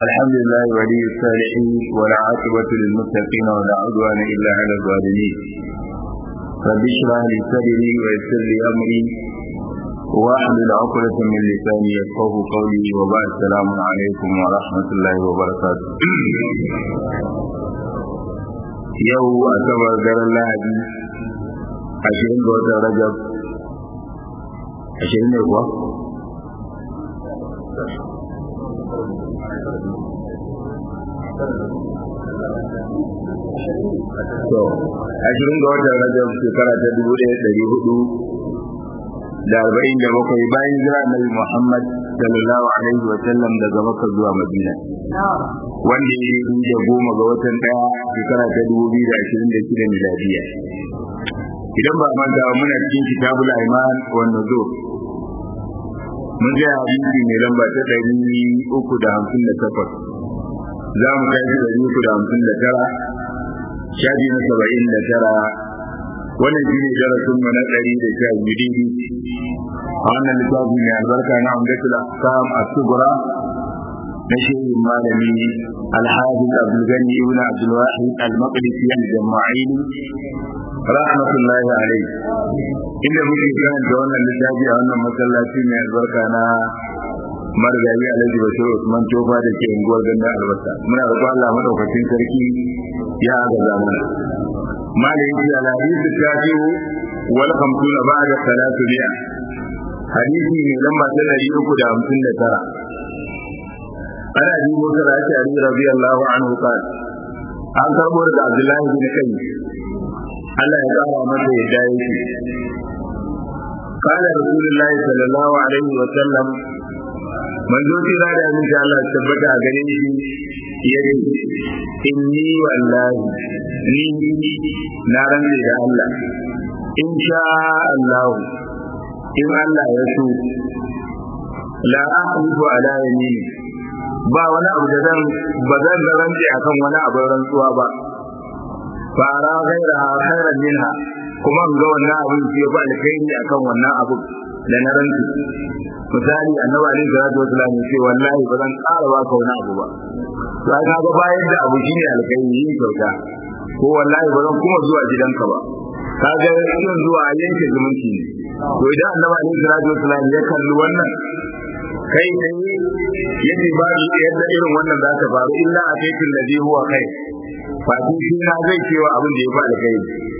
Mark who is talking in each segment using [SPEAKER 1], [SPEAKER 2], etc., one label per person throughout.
[SPEAKER 1] الحمد لله ولي الصالحين ولا عاقبة للمتقين ولا عدوان إلا على الظالمين رب اشرح لي صدري ويسر لي أمري واحلل عقدة من لساني يفقه قولي وبعد السلام عليكم ورحمة الله وبركاته yau a sabar daren lahadi ashirin ga watan rajab ashirin ne kuwa to ashirin ga watan rajab shekara ta dubu ɗaya ɗari hudu da arba'in da bakwai bayan jira annabi muhammad sallallahu alaihi wa sallam daga makka zuwa madina wanda ya yi da goma ga watan ɗaya shekara ta dubu biyu da ashirin da shida miladiya idan ba manta muna cikin kitabul aiman wa nuzur mun ga hadisi mai lamba ta ɗari uku da hamsin da takwas za mu tashi ɗari uku da hamsin da tara shafi na saba'in da tara wannan shi ne darasin mu na ɗari da sha biyu daidai a wannan littafi mai albarka na amdatul ahkam as-sughra na shehin malami alhafiz abdulgani ibn abdulwahid al-maqdisi al-jama'ili rahmatullahi alayhi inda muke karanta wannan littafi a wannan masallaci mai albarka na marigayi alhaji bashir usman tofa da ke unguwar gandun albasa muna roƙon allah madaukakin sarki ya agaza mana malami ya alhadisi ta biyu wal khamsuna ba'da salatu mi'a hadisi ne lamba ta ɗari uku da hamsin da tara ana abi musa da ake ali radiyallahu anhu qala an karbo daga abdullahi bin kai Allah ya kara masa yadda yake قال رسول الله صلى الله عليه وسلم من ذو تيرا da aminci Allah ya tabbata a gare shi yace inni wallahi ni na rantsi da Allah in sha Allah in Allah ya so la ahlifu ala yamini ba wani abu da zan ba zan da rantsi akan wani abu rantsuwa ba fara gaira khairan minha kuma ga wannan abin ke ba alkhairi akan wannan abu da na rantsi misali annabi alaihi salatu wasallam ya ce wallahi ba zan ƙara ba ka wani abu ba to ai ga bayan da abu shine alkhairi yin kyauta ko wallahi ba zan kuma zuwa gidanka ba kaga yin zuwa yanke zumunci ne to idan annabi alaihi salatu wasallam ya kalli wannan kai ne yace ba yadda irin wannan za ta faru illa a kai ladhi huwa kai fati shi na zai cewa abin da ya fa alkai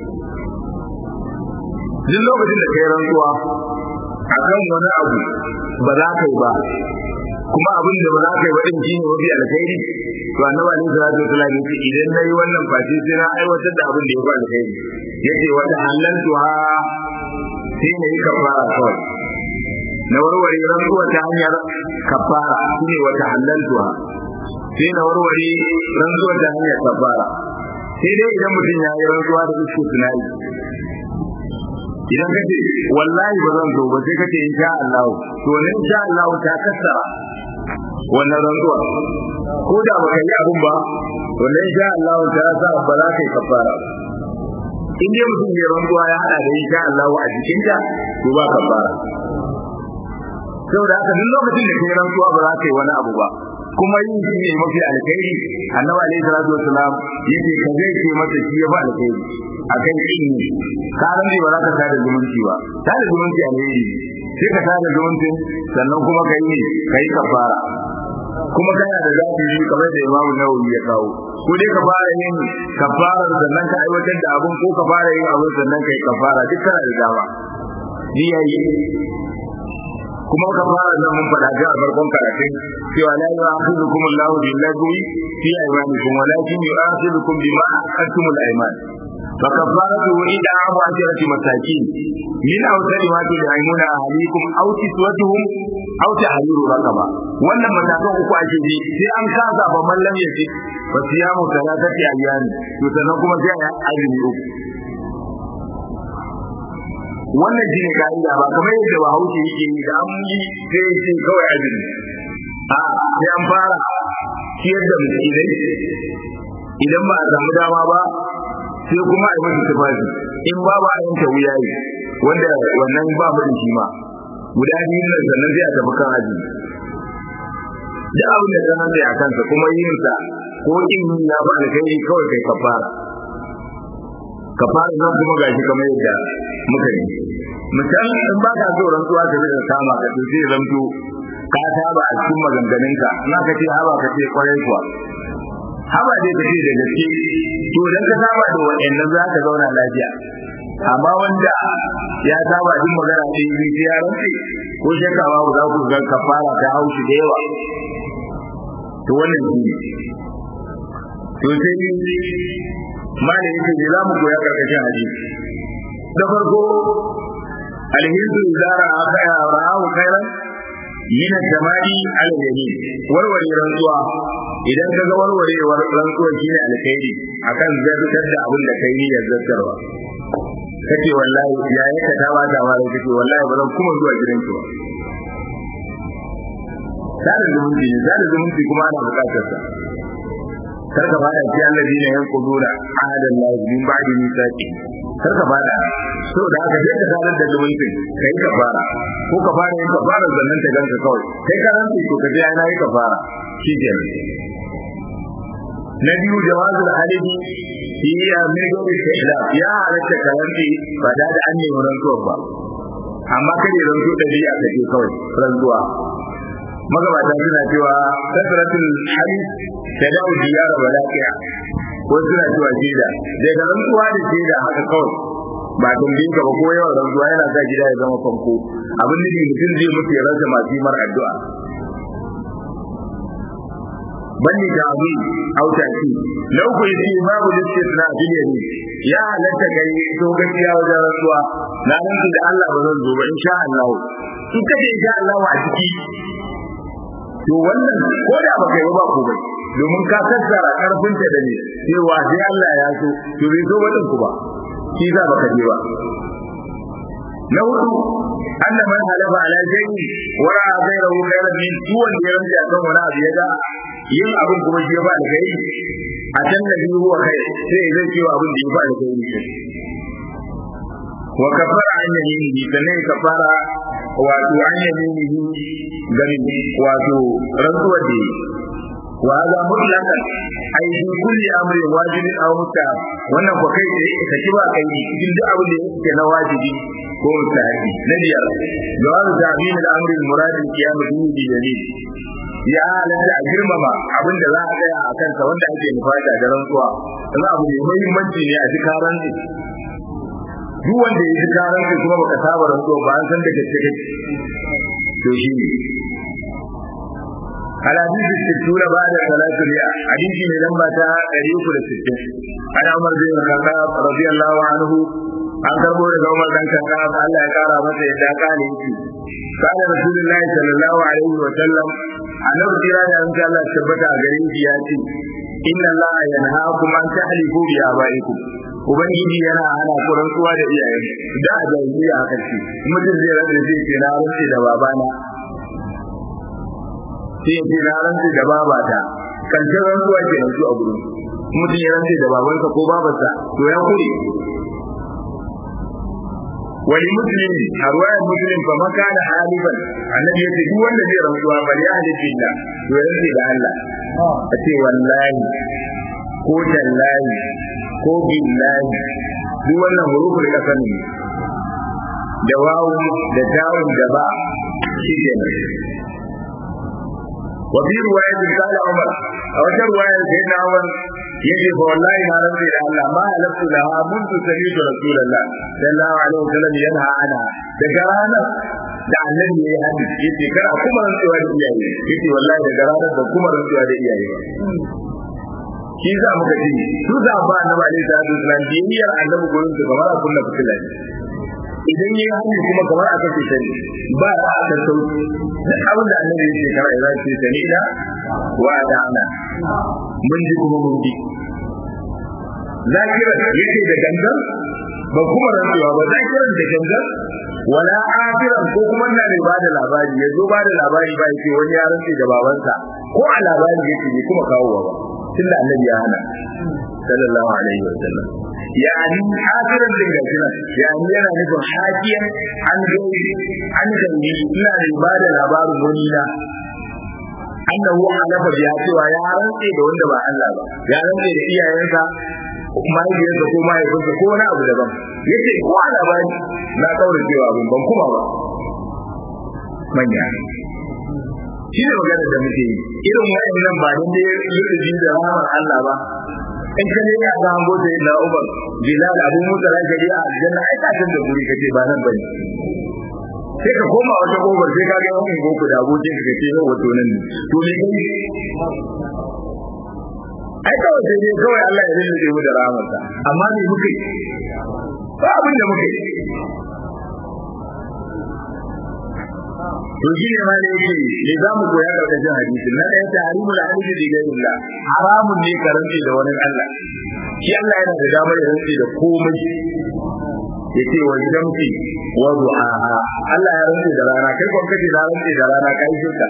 [SPEAKER 1] duk lokacin da kai rantsuwa akan wani abu ba za ka yi ba kuma abin da ba za ka yi ba din shi ne mafi alkhairi to annabi alaihi salatu wasallam yace idan nayi wannan fati sai na aiwatar da abin da ya fa alkhairi yace wa halaltuha sai na yi kafara kawai na warware rantsuwa ta hanyar kafara shine wata halaltuwa sai na warware rantsuwa ta hanyar kafara sai dai idan mutum ya yi rantsuwa da isko tunani idan ka ce wallahi ba zan zo ba sai ka ce insha Allah to ne insha Allah ta kassara wannan rantsuwa ko da ba yi abun ba to ne insha Allah ta sa ba za ka yi kafara in dai mutum ya rantsuwa ya hada da insha Allah a jikinta to ba kafara saboda haka duk lokacin da kai rantsuwa ba za ka yi wani abu ba kuma yin shi ne mafi alkhairi annabi alaihi salatu wasalam yace ka zai ce masa shi ya ba alkhairi akan kin ne ka ran ba za ka tada zumunci ba tada zumunci alheri sai ka tada zumunci sannan kuma kai ne kai kafara kuma kana da zafi shi kamar da Imam Nawawi ya kawo ko dai ka fara yin kafara sannan ka aiwatar da abun ko ka fara yin abun sannan kai kafara duk kana da dama ji yayi kuma ka fara nan mun faɗa ga farkon karatun cewa la yu'akhidukum Allahu bil lagwi fi aymanikum walakin yu'akhidukum bima aqadtum al ayman fa kafaratu id'amu asharati masakin min awsari ma tu'imuna ahlikum aw kiswatuhum aw tahriru raqaba wannan matakan uku ake ji sai an kasa ba mallam yace fa siyamu salatati ayyami to sannan kuma sai a azumi uku wannan shi ne ka'ida ba kamar yadda bahaushe yake yi da an yi sai ya ce kawai azumi a sai an fara ciyar da miskinai idan ba a samu dama ba sai kuma a yi masa tufafi in ba ba a yanke wuya yi wanda wannan ba mu da shi ma guda biyu nan sannan sai a tafi kan azumi duk abin da ka nan a kansa kuma yin sa ko in ya ba da kai kawai kai kafara kafara nan kuma gashi kamar yadda muka yi misal in ba ka so rantsuwa ta da kama ka to sai zanto ka saba a cikin maganganunka na ka ce haba ka ce kwarai kuwa haba dai ka ce da gaske to idan ka saba da wa'annan za ka zauna lafiya amma wanda ya saba jin magana ɗin biyu ya rantse ko shakawa ba za ku ga kafara ta haushi da yawa to wannan shi ne to sai malami yake ne za mu koya karkashin hadisi da farko alhindu zara akaya ra'ahu khairan min samai al yamin warware rantsuwa idan ka ga warwarewar rantsuwa shine alkhairi akan zartar da abin da kai niyyar zartarwa kace wallahi ya yi ka dawa da wani kace wallahi ba zan kuma zuwa gidanki ba zalin zumunci ne zalin zumunci kuma ana bukatar sa kar ka fada ci alladina yanquduna ahadan la min ba'di misaqi kar ka fada so da haka sai ka sanar da zumunci kai ka fara ko ka fara yin ka fara zannan ta ganka kawai kai ka rantsi ko ka je ana yi ka fara shi ke na biyu jawazul halibi iya mai gobe ta ila ya halatta ka rantsi ba da da an nemi rantsuwar ba amma kada ya rantsu ɗabi'a ka ce kawai rantsuwa magabata suna cewa kasratul hadith tadau diyara wa laqiya ko suna cewa jida daga rantsuwa da jida haka kawai ba tambayin ka ba ko yawan rantsuwa yana sa gida ya zama fanko abin da mutum zai mutu ya rasa masu mar addu'a banni da abu auta shi na uku yace babu listisna bil yamin ya halatta kai to gaskiya wajen rantsuwa na nan da Allah ba zan zo ba insha Allah in kace insha Allah a ciki to wannan ko da baka yi ba ko bai domin ka tattara karfin ta da ne cewa sai Allah ya so to bai so wadin ku ba shi za baka je ba na hudu anna man halafa ala shay'in wa ra'a ghayrahu khayran min tuwan da yanzu a kan wani abu ya ga yin abin kuma shi ya ba da kai a can da biyu huwa kai sai zai ce abin da ya ba da kai ne wa kafara an yaminihi sannan ya kafara wato an yaminihi gani wato rantsuwar da wa hada mutlaqan ai fi kulli amrin wajibin aw mustahab wannan ko kai sai ka ci ba kai cikin duk abin da yake na wajibi ko mustahabi na biyar jawab ta'min al-amri al-murad al-qiyam bihi bi dalil ya halatta a girmama abin da za a tsaya a kansa wanda ake nufata da rantsuwa wani abu mai muhimmanci ne a ji karanci duk wanda ya ji karanci kuma baka saba rantsuwa ba an san da gaske kake to shi ne الحديث الستون بعد ثلاث مئة حديث من لما تاريخ الستين عن عمر بن الخطاب رضي الله عنه an karbo daga Umar dan Khattab Allah ya kara masa yadda kale yake kana Rasulullahi sallallahu alaihi wa sallam annabi kira da insha Allah tabbata a gare shi ya ce inna Allah yanhaakum an tahlifu bi abaikum ubangiji yana hana ku rantsuwa da iyayen da a jahiliya haka ce mutum zai rantsa zai ce na rantsa da babana sai ya ce na rantsa da babata kan ce rantsuwa ke rantsu a gurin mutum ya rantsa da babansa ko babarsa to ya kure wani muslim a ruwayar muslim fa maka da haliban annabi yace duk wanda zai rantsuwa ba ya halitta billah to ya rantsa da Allah a ce wallahi ko tallahi ko billahi duk wannan hurufin kasan ne da wawu da tawun da ba shi kenan وفي رواية قال عمر أو رواية سيدنا عمر يجب والله ما رضي الله ما ألفت لها منذ سمعت رسول الله صلى الله عليه وسلم ينهى عنها ذكرانا da annabi ya yi hadi yace kar a kuma rantsuwa da iyaye yace wallahi daga ranar da kuma rantsuwa da iyaye ba shi za muka ce su za ba annabi alaihi salatu wasallam biyayyar annabi gurin su kamar a kunna fitila idan yayi hannu kuma kamar aka ce sani ba a aka sauki duk abin da annabi ya ce kamar ya ce sani da wa da ana mun ji kuma mun ji zakira yake da gangan ba kuma rantsuwa ba zakiran da gangan wala afiran ko kuma na ne ba da labari ya zo ba da labari ba yake wani ya rantsi da babansa ko a labari yake ne kuma kawowa ba tunda annabi ya hana sallallahu alaihi wa sallam yani hadirin din gajina yani yana nufin hakiyan an gani an gani ina da ba da labarin wani na annahu halafa biya cewa ya rantse da wanda ba Allah ba ya rantse da iyayensa mahaifiyarsa ko mahaifinsa ko wani abu daban yace ko a labari na kaura cewa abin ban kuma ba manya shi ne magana da muke yi irin waɗannan ba don dai lullubi da rahmar Allah ba in ka ne ya ga hango da ila ubar bilal abu musa ran gari a aljanna ai ka san da guri kace ba nan bane sai ka koma wata gobar sai ka ga wani goku da abokin ka kace yau wato nan ne to me kai ai kawai sai dai kawai Allah ya rinne mu da rahmarsa amma me muke ba abin da muke to shi ne ma ne yake ne za mu koya karkashin hadisi na ɗaya ta harimul hadisi da gairillah haramun ne ka rantse da wani Allah shi Allah yana da damar ya rantse da komai ya ce wa shamsi wa duhaha Allah ya rantse da rana kai kwan kace na rantse da rana kai shirka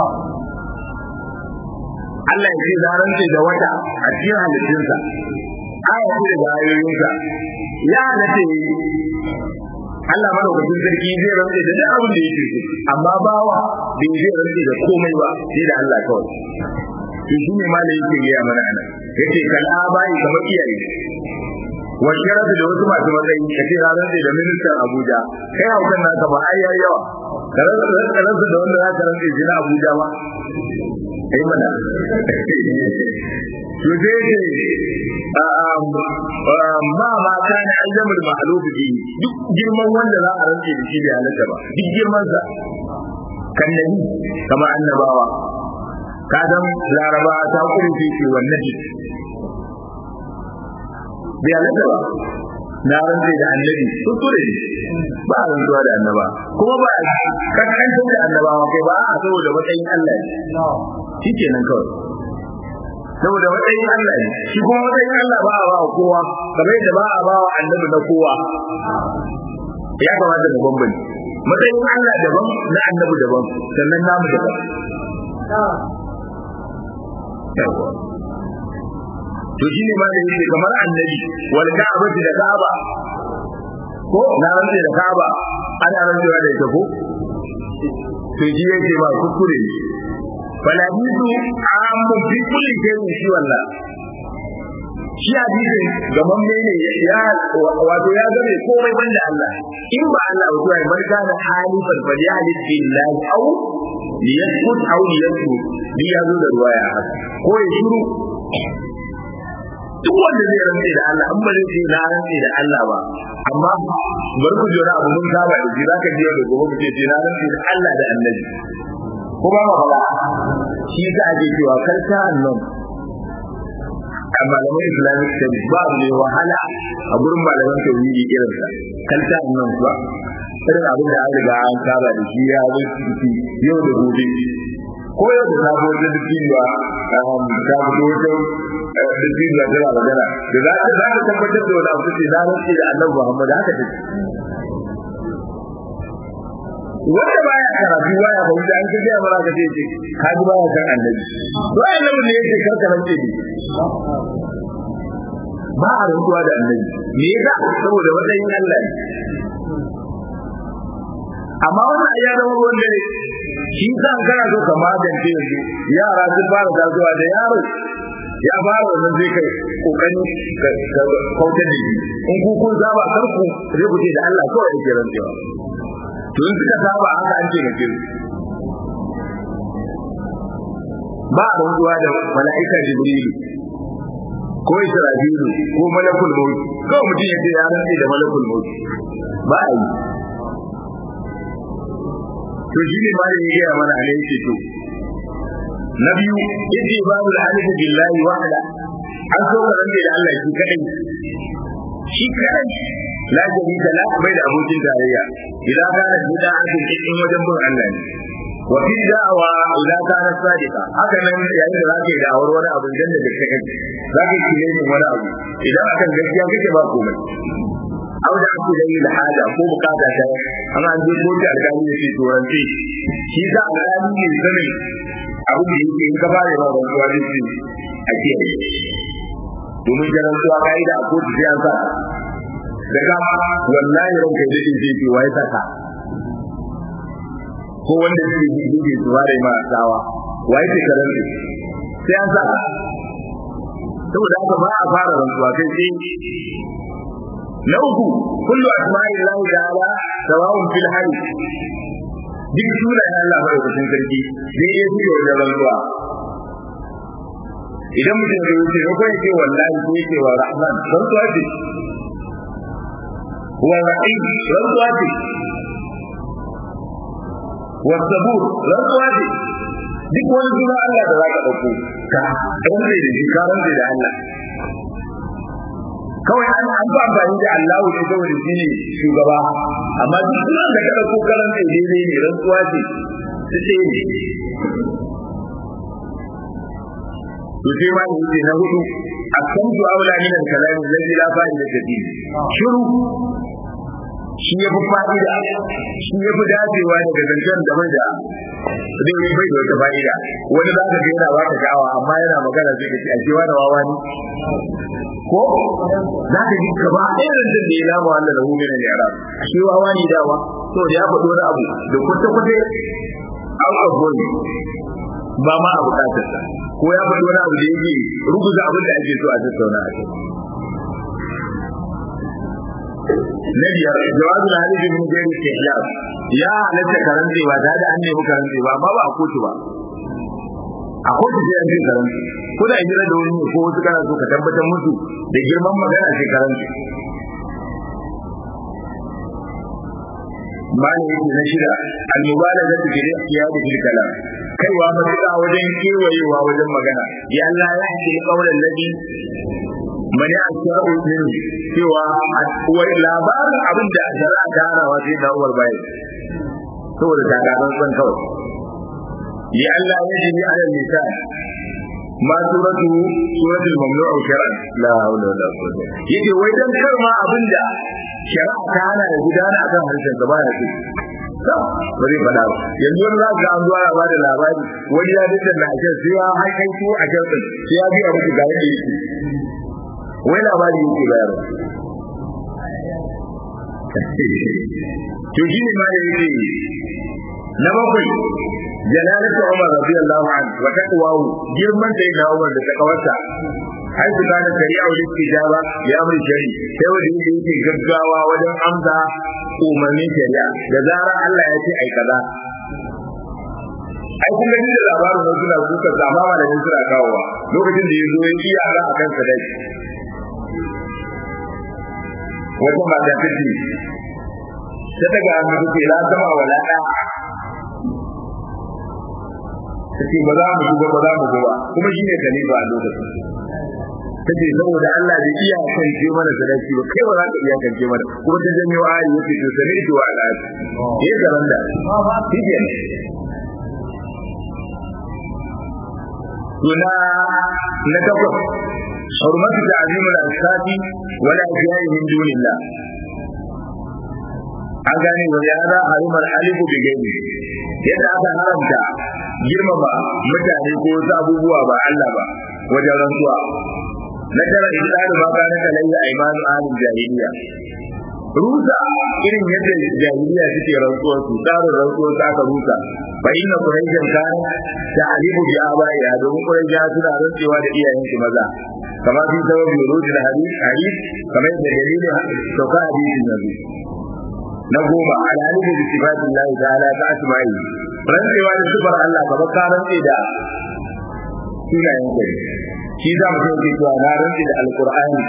[SPEAKER 1] Allah ya ce na rantse da wata a cikin halittunsa aya ce da ayoyinsa ya halatta Allah madaukakin sarki zai rantse da duk abin da yake so amma bawa bai zai rantse da komai ba sai da Allah kawai to shi ne ma da yake gaya mana anan yace kal abai kamar iyaye wa sharafu da wasu masu matsayi kace na rantse da ministan Abuja kai haukan naka ba ai yayi yawa karansa da wanda za ka rantse shi na Abuja ba ai mana to sai ma ma kana aljamul ma'luf bi duk girman wanda za a rantse da shi bai halatta ba duk girman sa kan nabi kama annabawa ka dan laraba ta kurfi shi wannan ji bai halatta ba na rantse da annabi kuskure ba a rantsuwa da annaba kuma ba a kankantar da annabawa kai ba a saboda matsayin Allah ne shi kenan kawai saboda matsayin Allah ne shi kuma matsayin Allah ba a ba kowa kamar yadda ba a ba wa annabi na kowa ya kamata da bambanci matsayin Allah daban na annabi daban sannan namu daban to shi ne ma da yake kamar annabi wal ka'abati da ka'aba ko na rantsa da ka'aba ana rantsuwa da ita ko to shi yake ba kuskure ne falahidu amu fi kulli shay'in shi wallah shi hadisin gaban mene ya wato ya zame komai banda Allah in ba Allah ba to man kana halifan fa ya halif billahi aw liyaskut aw liyaskut ni ya zo da ruwaya haka ko ya shiru duk wanda zai rantse da Allah an ba zai ce na rantse da Allah ba amma bar ku jira abu mun saba da shi zaka ji da gobe ku ce na rantse da Allah da Annabi ko ba ma fada shi ka ake cewa karta annon a malaman islamic studies ba abu ne wahala a gurin malaman tauhidi irin sa karta annon ba irin abin da an riga an saba da shi ya zo ciki yau da gobe ko yau da sabo da dukkan ba ta fito wata dukkan da tana magana da za ta za ta tabbatar da wani abu ce na rantsi da annabi Muhammad haka take wanda baya karatu baya fahimta an kaje a mara kace ce ka ji baya kan annabi to annabi ne yake karka rance ne ba a rantsuwa da annabi me yasa saboda matsayin Allah ne amma wannan ya zama ruwan dare shi sa kana so ka magance yanzu yara sun fara tasowa da yaro ya fara wannan zai kai kokari ka kautar da shi in ku kun saba kar ku zai ku ce da Allah kawai yake rantsuwa to in suka saba haka an ce mace ba a rantsuwa da mala'ika jibrilu ko isra'ilu ko malakul maut kawai mutum ya ce ya rantse da malakul maut ba a yi to shi ne ma da ya gaya mana a yake to na biyu yace babu alifu billahi wahda an so ka rantse da Allah shi kadai shi kadai la sharika la bai da abokin tarayya idan kana bid'a cikin cikin wajen bin Allah ne wa fi da'wa idan kana sadiqa haka nan yayin da zaka yi da'awar wani abu dan da kake kai zaka yi ne wani abu idan akan gaskiya kake ba komai aw da ake da yi haja ko bukata ta amma an je kotu alƙali ya ce turanci shi za a gani ne sanin abu da yake in ka fara yawa rantsuwa da shi a kiyaye domin da rantsuwa ka'ida a kotu sai an sa da ka wallahi ranka da shi ce wa ya saka ko wanda shi yake su bare ma tsawa wai ce karan sai an sa saboda haka ba a fara rantsuwa kai sai na uku kullu asma'illahi ta'ala sawa'un fil hayy duk sunayen Allah madaukakin sarki zai iya suke wajen rantsuwa idan mutum ya wuce ko kai ce wallahi ko yake wa rahman rantsuwa ce wa rahim rantsuwa ce wa sabur rantsuwa ce duk wani suna Allah da zaka dauko ka rantsa da shi ka rantsa da Allah kawai an an ba amfani da Allah ne saboda shi ne shugaba amma duk sunan da ka dauko karan da daidai ne rantsuwa ce su ce ne to sai ma ne na hudu akan su aula min al-kalam alladhi la fa'ida fihi shiru shi ya fi fa'ida shi ya fi dacewa daga zancen da mai da zai yi bai da wata fa'ida wani za ka ga yana wata sha'awa amma yana magana zai ka ce a cewa da wawa ne ko za ka ji gaba ɗaya zancen da ya lama wannan da hukumar ne arab a shi wawa ne dawa to da ya faɗo wani abu da kwata-kwata out of body ba ma a bukatarsa ko ya faɗi wani abu da yake ruguza abin da ake so a tattauna a kai na biyar jawabin hadisi min gairi istihlal ya halatta karante ba tare da an nemi karante ba amma ba a kotu ba a kotu sai an ce karante ko da hijira da wani ko wasu kana so ka tabbatar musu da girman magana sai karante bani yake na shida al-mubalaga fi al-ikhtiyar bil kalam kaiwa matuƙa wajen kewayewa wajen magana ya Allah ya haƙi kaulan ladhi mani a sha'u min cewa wai labarin abin da shari'a ta harawa sai da uwar bayi saboda ta ga san kawai ya Allah ya jini ala lisan ma suratu suratul mamnu'u shar'an la hawla wala quwwata yake wai dan karma abin da shari'a ta hana da gudana akan harshen ka baya ce ba zai faɗa ba yanzu wani za ga an zuwa ba da labari wani ya dinda na ajiyar sai ya haikai su a can sai ya biya musu ga yadda yake wai labari yake bayar to shi ne ma da yake na bakwai jalalatu umar radiyallahu anhu wa taqwahu girman sai na umar da takawarsa har su gane shari'a wa istijaba ya amri shari sai wanda yake yake gaggawa wajen amsa umarnin shari'a da zara Allah ya ce ai kaza ai kun gani da labarin wasu na suka zama malamin suna kawowa lokacin da ya zo ya iya ala a kansa dai wata mata ta ce ta daga hannu ta ce la zama wa la ɗa ta ce ba za mu duba ba za mu duba kuma shi ne khalifa a lokacin ta ce saboda Allah bai iya kance mana sadaki ba kai ba za ka iya kance mana kuma ta janyo ayi yace to sani to wa ala ya gaban da shi ke Suna na takwas hurmatu ta'zimul ashabi wala ajiyai min dunillah an gane wa ya za harimar alifu bi gani yadda aka haramta girmama mutane ko wasu abubuwa ba Allah ba wajen rantsuwa na tara idan ma ka naka lalle aymanu ahlul jahiliya rusa irin yadda jahiliya suke rantsuwar su tsarin rantsuwar su aka rusa fa inna quraishan kana da alibu bi abaiya domin quraisha suna rantsewa da iyayen su maza kamar fi sababi rujul hadith hadith kamar da dalilin sauka hadisin nabi na goma alhalibu bi sifatillahi ta'ala ta asma'i rantsewa da sifar Allah kamar ka rantse da sunayen kai shi za mu sauke cewa na rantse da alqur'ani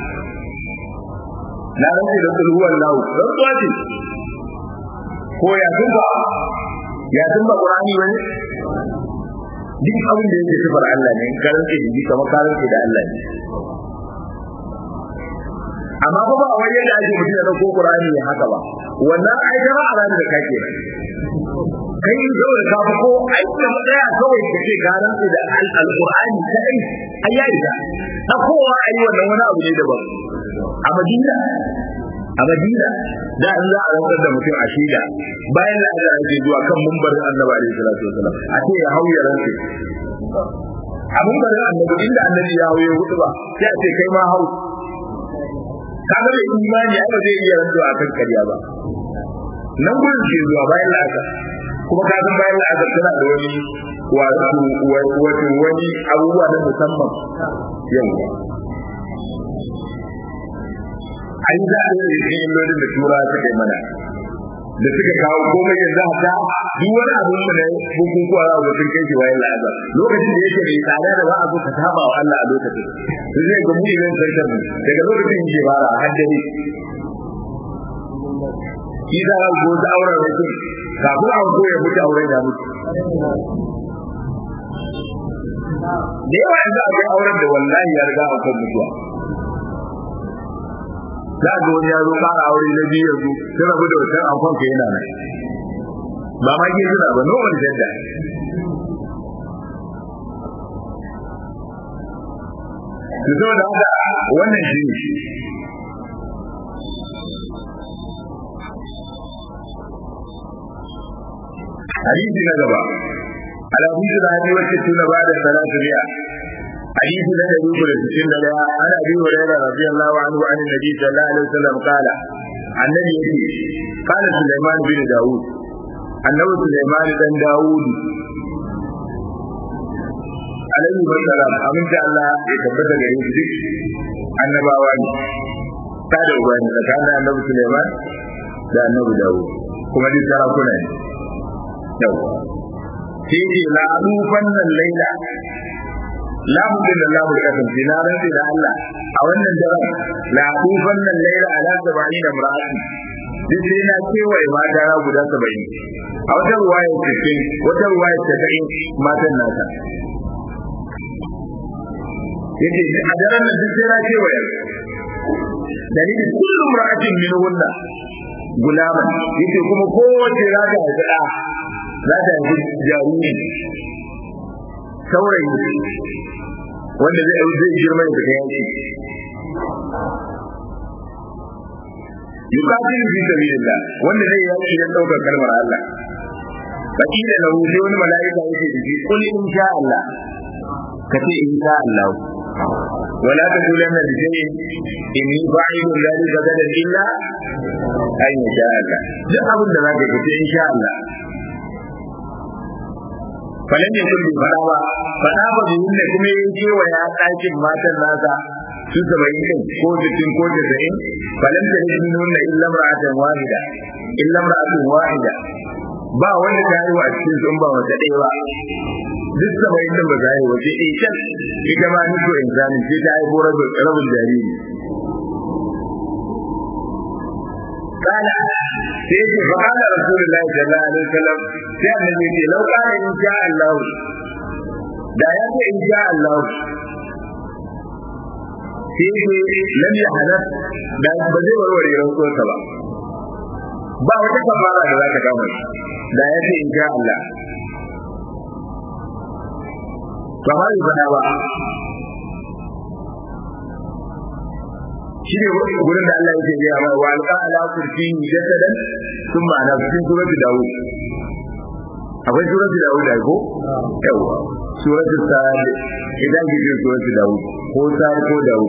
[SPEAKER 1] na rantse da kulhu wallahu rantsuwa ce ko ya tumba ya tumba qur'ani wani duk abin da yake sifar Allah ne ka rantse da shi kamar ka rantse da Allah ne amma ba ba wani yadda ake mutum ya dauko qur'ani ne haka ba wannan ai da a ran da kake kai zo da ka ko ai da matsaya kawai da ke garan da alqur'ani kai ai ya riga da kowa ai wannan wani abu ne daban a madina a madina da an za a rantsar da mutum a shida bayan da aka ake zuwa kan mumbarin annabi alaihi salatu wasalam a ce ya hauya rantsi a mumbarin annabi inda annabi ya hauye hudu ba sai a ce kai ma hau kaga da imani ai ba zai iya rantsuwa akan ƙarya ba nan gurin ke zuwa bayan la'asar kuma ka san bayan la'asar tana da wani wato wato wani abubuwa na musamman yau an za a yi cikin illolin da tura suka yi mana da suka kawo komai yanzu haka duk wani abin da na bukukuwa za a sun kai shi wayan la'azar lokacin da yake mai tsada da ba a zo ka saba wa Allah a lokacin su zai ga mu idan sarkar mu daga lokacin yake fara a haddare shi za a go ta auren mutum kafin a ko ya mutu auren da mutu da yawa yanzu akwai auren da wallahi ya riga a kan mutuwa za ga wani ya zo ƙara aure na biyu yanzu sai rabu da wancan amfan ka yana nan ba ma ke suna ba noman jadda su zo da haka wannan shi ne hadisi na gaba alhadisu da hadi wacce tuna ba da salatu biya حديث لا يدوك للسن لا عن ابي هريره رضي الله عنه عن النبي صلى الله عليه وسلم قال عن النبي قال سليمان بن داود annabi Sulaiman dan Dawud alaihi wasallam aminta Allah ya tabbata gare shi duk annabawa ne ta da ubani tsakanin annabi Sulaiman da annabi Dawud kuma duk sarakuna ne yau sai ce la adufan nan laila lamu da lamu da kasan na rantsi da Allah a wannan daren la adufan nan laila ala sabani da mar'ati duk sai na kewaye mata guda saba'in a wata ruwaya cikin wata ruwaya casa'in matan nata yace a daren nan duk sai na kewaye dalilin kullum ra'atin min hunna gulama yace kuma kowace za ta haifi ɗa za ta haifi jarumi saurayi wanda zai zai girma da kai yaki yuqatil fi sabilillah wanda zai yaki dan daukar kalmar Allah fakila lahu sai wani mala'ika yake da shi kul in sha Allah kace in sha Allah wala taqulanna li shay'in inni fa'ilun dhalika gadan illa an yasha Allah duk abin da zaka kace in sha Allah falan ne kun fada ba fada ba da yin kuma yin cewa ya ɗakin matan nasa su saba'in din ko jikin ko jasa'in falan ta yi nuna illa ra'atan wahida illa ra'atan wahida ba wanda ta yi wa cikin sun ba wata ɗaya ba duk saba'in din ba za yi wace ɗaya can ita ma niko insanin ce ta haifo rabin jariri قال سيدي فقال رسول الله صلى الله عليه وسلم sai annabi ce lau kana in sha Allah da ya ce in sha Allah sai ce lam ya halat da ba zai warware rantsuwarsa ba ba wata kafara da za ta kama shi da ya ce in sha Allah kamar yi faɗa ba shi ne gurin da Allah yake gaya mai wa alqa ala kursi jasadan thumma ana cikin suratul daud akwai suratul daud ai ko yawa suratul sa'ad idan kike suratul daud ko sa'ad ko daud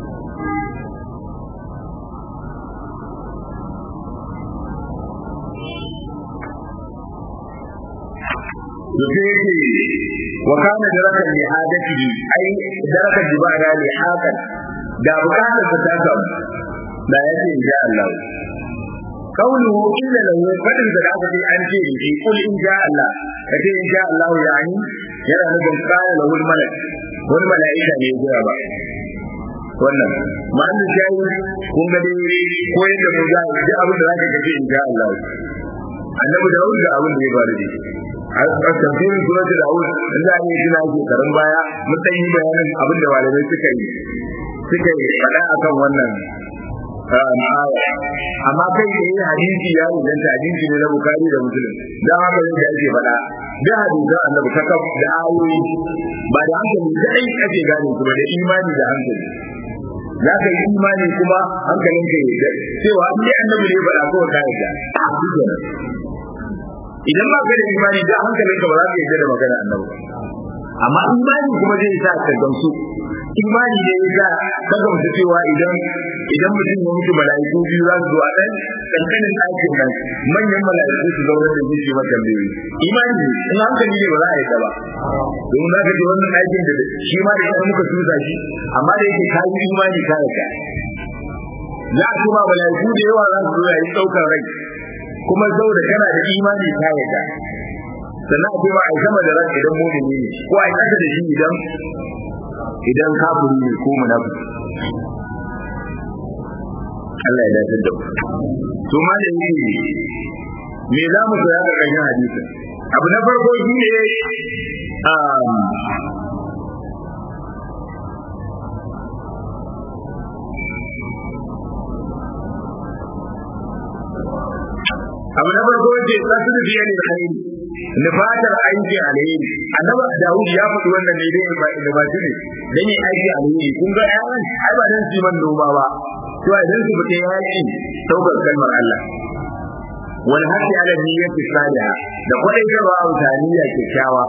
[SPEAKER 1] yake wa kana darakan li hadati ai darakan jibara li hakan da bukatar ta ta samu da ya ce insha Allah kauluhu illa lahu fadin da aka ce an ce shi kul in sha Allah kace in sha Allah yani yana nufin kana lahu malak wani mala'ika ne ya ba wannan ma'an shayi kun ga dai ko yadda mu za ji abin da zaka kace in sha Allah annabi da wanda abin da ya faru da shi a tafsirin surat Dawud in za a yi tuna shekarun baya mun yi bayanin abin da malamai suka yi suka yi faɗa akan wannan aya amma kai da yin hadisi ya inganta hadisi ne na bukari da musulun dan haka ne da ake faɗa da hadisan annabi ta kaf da ayoyi ba da hankali kadai ake gane kuma da imani da hankali za ka yi imani kuma hankalin ka yi da cewa an yi annabi ne faɗa ko ka yarda idan ba ka da imani da hankalin ka ba za ka yarda da magana annabi amma imani kuma zai sa ka gamsu imani ne ya kaga mutu cewa idan idan mutum ya mutu mala'iku biyu za su zo a ɗan ƙanƙanin ɗakin nan manyan mala'iku su zaune da shi mata tambayoyi imani ne in hankali ne ba za a yi ta ba domin za ka ji wannan ɗakin da shi ma da ya muka tusa shi amma da yake kayi imani ka yarda za a kuma mala'iku da yawa za su zo yayin ɗaukar rai kuma saboda kana da imani ka yarda sannan a kuma a sama da ran idan mumini ne ko a kasa da shi idan idan kafiri ne ko munafiki Allah ya dace da to ma da yake me za mu koya ga kan hadisi abu na farko shine um abu na farko ce tsasu da biyan alheri nufatar aiki alheri annaba dawud ya faɗi wannan ne dai ba da ba ne dan yin aiki alheri kun ga ƴaƴan ai ba dan su man noma ba to a dan su fita yaki saukar kalmar Allah wal hasi ala niyyati salihah da kwadai garwa autaniya kyakkyawa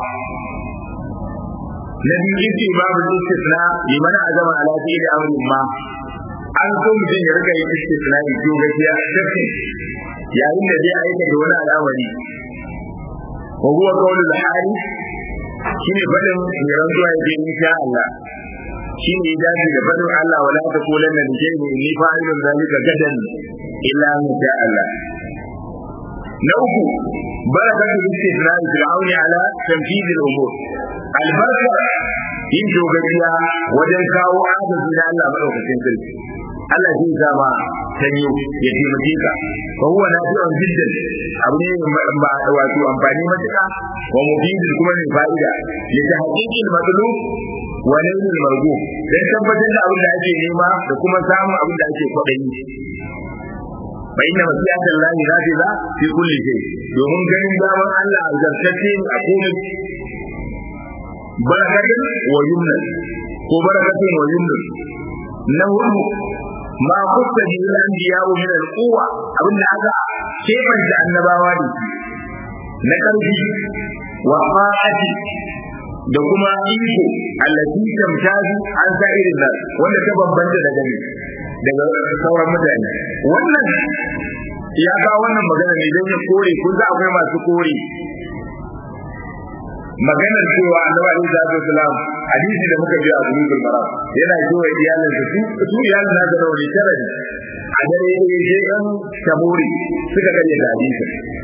[SPEAKER 1] na biyu yake babu istisna liman azama ala fi'li amrin ma an so mutum ya rika yin istisna ne ko gaskiya yayin da zai aikata wani al'amari wa huwa qawlu al-hali shine fadin mai rantsuwa yake insha Allah shine ya dace da fadin Allah wala taqulanna li shay'in inni fa'ilun zalika gadan illa in sha Allah na uku barakatu istisna'i fir'auni ala tanfidh al-umur albarka yin dogaciya wajen kawo adalci na Allah madaukakin sarki Allah zai zama sanyo ya taimake ka fa huwa nafi'un jiddan abu ne ba wato amfani matuƙa wa mufidin kuma mai fa'ida ya ta haƙiƙin matsalu wa nailul margo dan tabbatar da abin da ake nema da kuma samun abin da ake kwaɗayi fa inna masiyatan lahi nafiza fi kulli shay domin ganin daman Allah zartacce a komai barakatun wa yumnan ko barakatun wa yumnan na hudu ma kusa bi al-anbiya min al-quwwa abinda aka keban da annabawa ne na karfi wa qa'ati da kuma iko allati tamtazu an sa'irin nas wanda ta bambanta daga ne daga sauran mutane wannan ya ga wannan magana ne don ya kore kun za akwai masu kore maganar cewa annabi alaihi salatu wasalam hadisi da muka ji a bulugul maram yana cewa iyalin su su iyalin na da rauni tara ne a dare ne je dan tabori suka gane da hadisi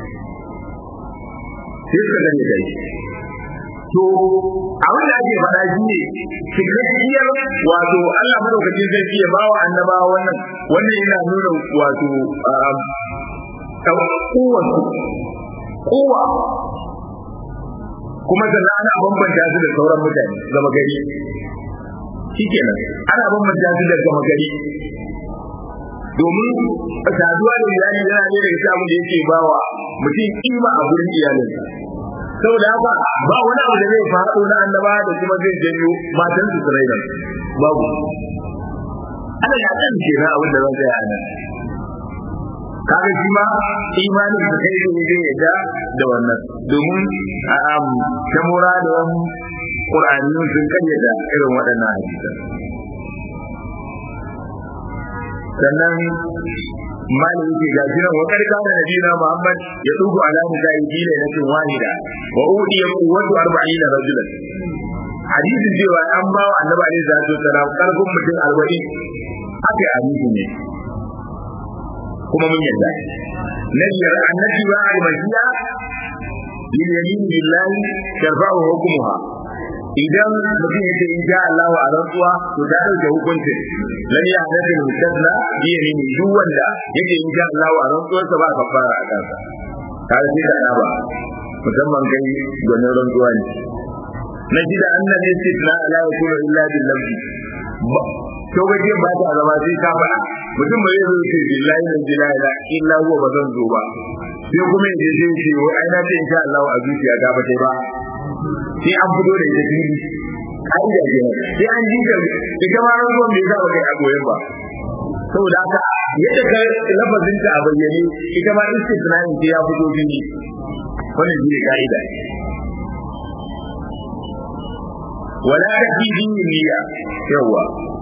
[SPEAKER 1] sai suka gane da shi to abin da ake faɗa shi ne cikakkiyar wato Allah madaukakin sarki ya bawa annabawa wannan wannan yana nuna wato kowa kowa kuma sannan ana bambanta su da sauran mutane gama gari shikenan ana bambanta su da gama gari domin saduwa da iyali yana ne daga cikin abin da yake bawa mutum kima a gurin iyalinsa saboda haka ba wani abu da zai faɗo na annaba da kuma zai janyo matan su tsirai da babu ana ya kan kenan abin da zan tsaya nan kaga shi ma imanin da kai ne zai yadda da wannan domin um tamura da wani qur'ani sun kayyada irin waɗannan hadisi sannan malin yake ga shi nan wakar kana nabiyina muhammad ya dubu ala nisa'i dina natin wahida wa udiya quwwatu 40 rajulan hadisin cewa an ba wa annabi alaihi salatu wasalam karfin mutum 40 haka hadisi ne kuma mun yarda na biyar annabi wa al-mashiya lil yamin billahi tarfa'u hukmuha idan mutum yake in sha Allah wa rantsuwa to ta dauke hukuncin lan ya hada da mutadla bi yamin duk wanda yake in sha Allah wa rantsuwar sa ba kafara a kansa kai sai da ba musamman kai gwanin rantsuwa ne na shida annabi istithna la yakunu illa bil lafzi to gaje ba ta zama sai ka faɗa mutum bai zo ce billahi la ilaha illa illa huwa ba zan zo ba sai kuma yaje sai ce wai ai na ce insha Allah a zuciya ta ba sai ba sai an fito da ita fili ka'ida ce sai an ji ta ita ma ran zuwan bai za ba kai a goyen ba saboda haka yadda ka lafazin ta a bayyane ita ma istisna'in sai ya fito fili wannan shi ne ka'ida wala ta fi niyya yawa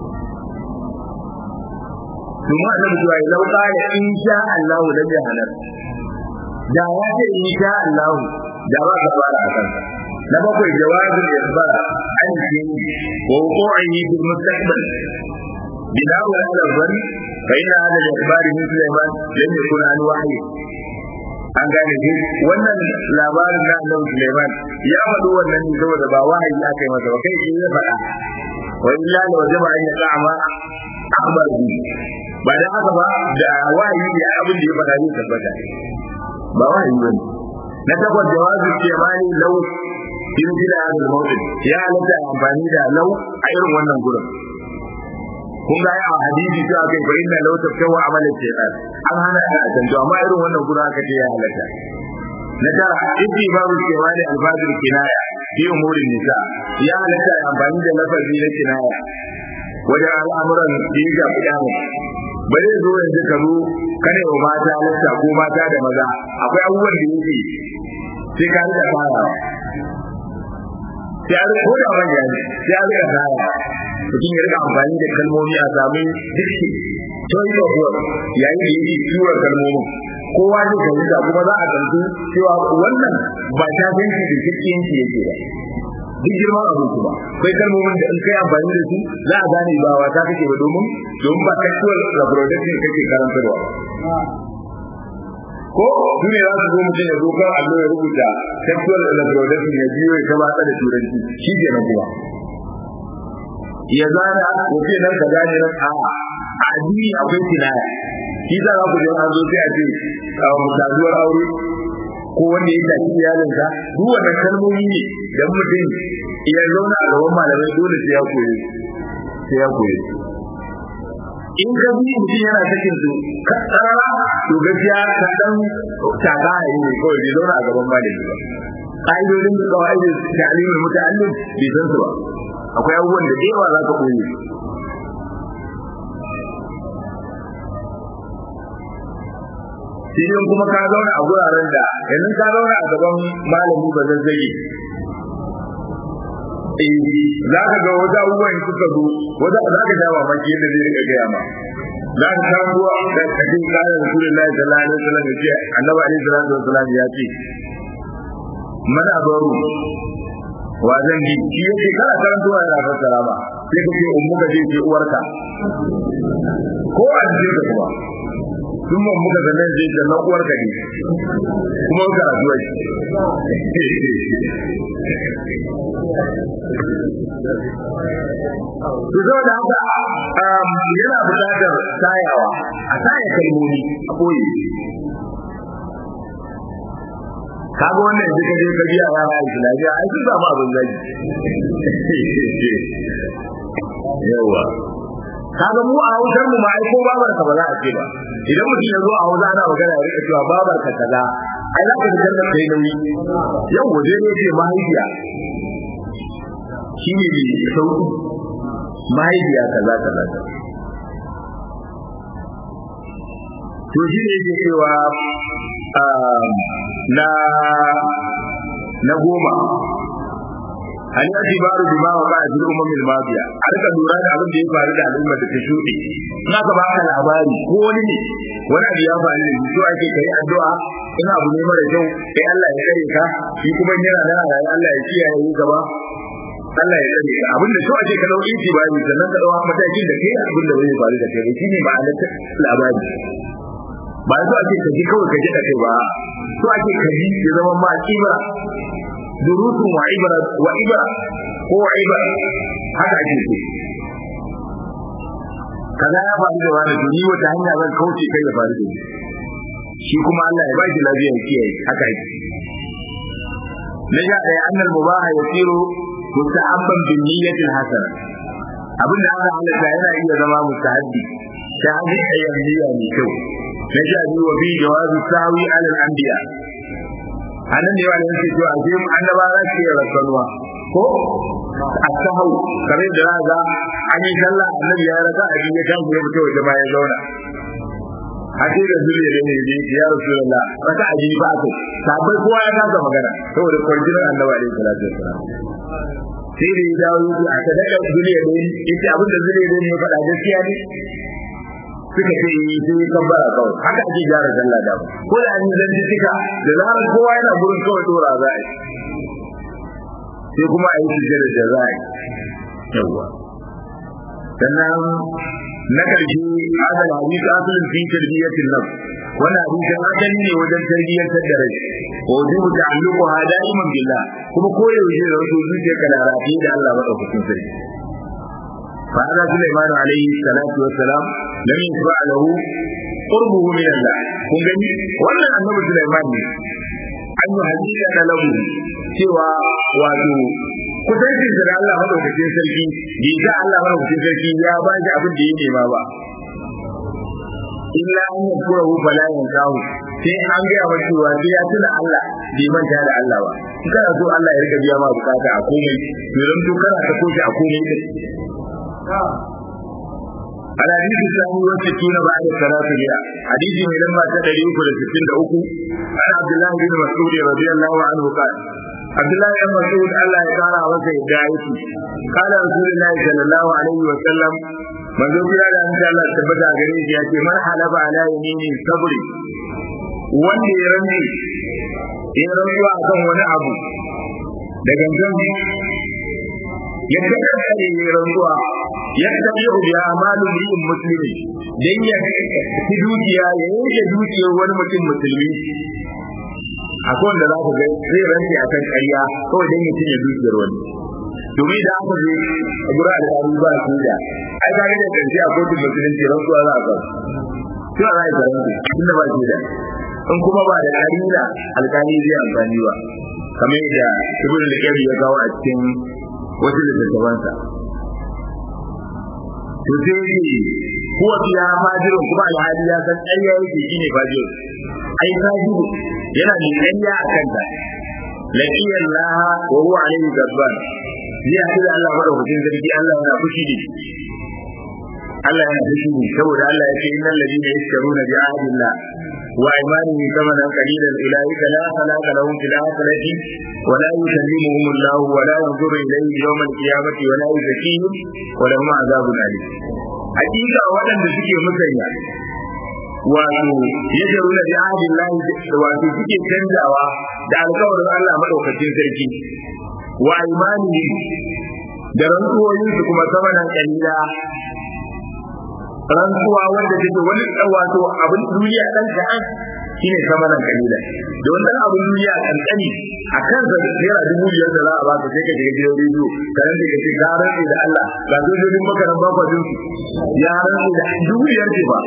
[SPEAKER 1] kuma annabi cewa ya lauka da in sha Allah lam yahnar da ya ce in sha Allah da ba ka fara a kansa na bakwai jawabin isbar an shi wa wuqu'i bil mustaqbal بناء على الظن فإن هذا الإخبار من سليمان لم يكن عن وحي an gane shi wannan labarin na annabi Sulaiman ya faɗo wannan ne saboda ba wahayi aka yi masa ba kai shi ya faɗa wa illa la wajaba an yaqama akhbar bi ba da haka ba da wahayi da abin da ya faɗa ne tabbata ba wahayi bane na takwas jawazu kemani lau in jira al mawdin ya halatta amfani da lau a irin wannan gurin kun ga ya hadisi sai aka yi inna law tafkawa amalan shaytan an hana a tantu amma irin wannan gurin aka ce ya halatta na tara ibi babu cewa da alfazir kinaya fi umurin nisa ya halatta amfani da lafazi na kinaya wajen al'amuran da ya ga fidanu bari zo yanzu ka zo kane wa mata halatta ko mata da maza akwai abubuwan da yake sai ka rika fara sai a rika ko da manya ne sai a rika fara mutum ya rika amfani da kalmomi a sami dukki choice of word yayin da yake tura kalmomin kowa zai fahimta kuma za a tantu cewa wannan ba ta zanci da cikinci yake ba duk girman abin kuma akwai kalmomin da in kai amfani da su za a gane ba wata kake ba domin domin ba sexual reproduction kake karantarwa ko su ne za su zo mutum ya zo kan allo ya rubuta sexual reproduction ya biyo ya gabata da turanci shi ke nan kuma ya zana ko ce nan ka gane nan a addini akwai kinaya shi za ku je an zo sai a ce saduwar aure ko wanda ya tafi iyalinsa duk wannan kalmomi ne da mutum ya zauna a gaban malamai dole sai ya koyi sai ya koyi in ka bi mutum yana sakin su ka tsara to gaskiya ka dan taka a yi kawai bai zauna a gaban malami ba ƙa'idodin da kawai da ta'alimin muta'allim bai san su ba akwai abubuwan da yawa za ka koyi Idan kuma ka zauna a guraren da yanzu ka zauna a gaban malami ba zazzage eh za ka ga wata abubuwan suka zo wata za ka sha mamaki yadda zai rika gaya ma za ka samu da kafin kayan rasulullahi sallallahu alaihi wasallam ya ce annabi alaihi salatu wasallam ya ce mana baro wa zan bi shi yake kana karantuwa yana fassara ba sai ka ce ummu ka je ce uwarka ko a je ka kuma sun mun muka zanen je da na uwarka ne kuma ka rasuwa shi to zo da haka yana buƙatar sayawa a saya kalmomi a koyi kaga wannan yanzu ka je ka biya wa ya islamiyya ai sun samu abin zaki yawa kaga mu a hausar mu ma ai ko babar ka ba za a ce ba idan mutum ya zo a hausa ana magana ya rika cewa babar ka kaza ai za ka ji jannar kai nauyi yau waje ne ce mahaifiya shi ne mai sauki mahaifiya kaza kaza to shi ne yake cewa na na goma hal yatibaru bima waqa fil umam al madiya a rika lura da abin da ya faru da al'ummar da ta shuɗe in aka baka labari ko wani ne wani abu ya faru da so ake kai addu'a in abu ne mara kyau sai Allah ya kare ka shi kuma yana da rayuwa Allah ya kiyaye yi gaba Allah ya kare ka abin da so ake ka dauki tibari sannan ka dawo matakin da kai abin da bai faru da kai shine ma'anar labari ba so ake ka ji kawai ka ji da kai ba so ake ka ji ya zama ma kibra durutun wa ibra wa ibra ko wa ibra haka ake so kaza ya faru da wani to ni wata hanya zan kauce kai ya faru da ni shi kuma Allah ya baki lafiya ya kiyaye haka yake na sha ɗaya annal mubaha yasiru mustahabban bin niyyatil hasana abin da aka halatta yana iya zama mustahabbi ta hanyar niyya mai kyau na sha biyu wa bi jawazi sawi alal anbiya anan ne wani yake cewa sai annaba za su yi rakanuwa ko a sahau kare da za ga an yi sallah annabi ya raka a ya kan ya fito waje bayan zauna hake da zuriya da ne ne ya rasulullah raka a ba ko sabai kowa ya kasa magana saboda kwarjinin annabi alaihi salatu wassalam sai da ya dawo yake a sadaka zuriya da yace abin da zuriya da ya faɗa gaskiya ne suka ce yi sai ya kabbara kawai haka ake gyara sallah da ko da an yi zanci suka da zarar kowa yana gurin kawai dora za a yi sai kuma a yi sujjada da za a yi yawwa sannan na ƙarshe hadal hadisi asalin fi tarbiyyatin nafs wannan hadisin asali ne wajen tarbiyyantar da rai wa wujubu ta'alluqu ha da'iman billah kuma koyaushe da wato zuciya ka da rafi da Allah madaukakin sarki fa hada Sulaiman alaihi salatu wassalam lam yusba lahu qurbuhu min Allah kun gani wannan annabi Sulaiman ne an yi hadisa da lahu cewa wato kusancin da Allah madaukakin sarki bai ga Allah madaukakin sarki ya ba shi abin da ya nema ba illa an yi kura hu bala yin kawo sai an gaya wa cewa sai ya tuna Allah bai manta da Allah ba in kana so Allah ya rika biya ma bukata a komai to dan to kana ta koshi a komai din الحديث الثاني والستون بعد الثلاث مئة حديث من لما تدري أكل الستين أكو عن عبد الله بن مسعود رضي الله عنه قال عبد الله بن مسعود الله يقال وسع دعيتي قال رسول الله صلى الله عليه وسلم من ذو بلا da insha Allah tabbata gare shi yace man halaba ala yamini sabri wanda ya rantsi ya rantsuwa akan wani abu da gangan ya kakkare ya rantsuwa ya tabi bi amalu li'in muslimi dan ya ci dukiya ya yanke dukiyar wani mutum musulmi akwai wanda za ku ga zai rantsi akan ƙarya kawai dan ya cinye dukiyar wani domin da aka je a gura alƙali ba su da ai ka ga da ƙarshe a kotun musulunci rantsuwa za a ga sai a za a yi tunda ba shi da in kuma ba da ƙarina alƙali zai amfani ba kamar yadda ibn al ya kawo a cikin wasu littattafansa to sai yake kuwa ya fajiru kuma alhali ya san ƙarya yake shine fajiru ai fajiru yana da ƙarya a kanta laqiya Allah wa huwa alayhi gabban zai haɗu da Allah madaukakin sarki Allah yana fushi da shi Allah yana fushi ne saboda Allah ya ce innal ladina yashtaruna bi ahdillah wa imanihim thamanan qalilan ulaika la khalaqa lahum fil akhirati wa la yukallimuhum Allah wa la yanzuru ilayhim yawm al-qiyamati wa la yuzakkihim wa lahum azabun alim hakika waɗanda suke musanya wato yajaruna bi ahdillah wato suke canjawa da alƙawarin Allah madaukakin sarki wa imani da rantsuwoyinsu kuma samanan kalila rantsuwa wanda take wani wato abin duniya dan kaɗan shine samanan kalila da wannan abin duniya kankani a kan sa naira dubu biyar da za a baka sai ka shiga gidan rediyo ka rantsa ka ce ka rantsa da Allah ga sojojin makaran bakwa din ya rantsa da dubu biyar ce ba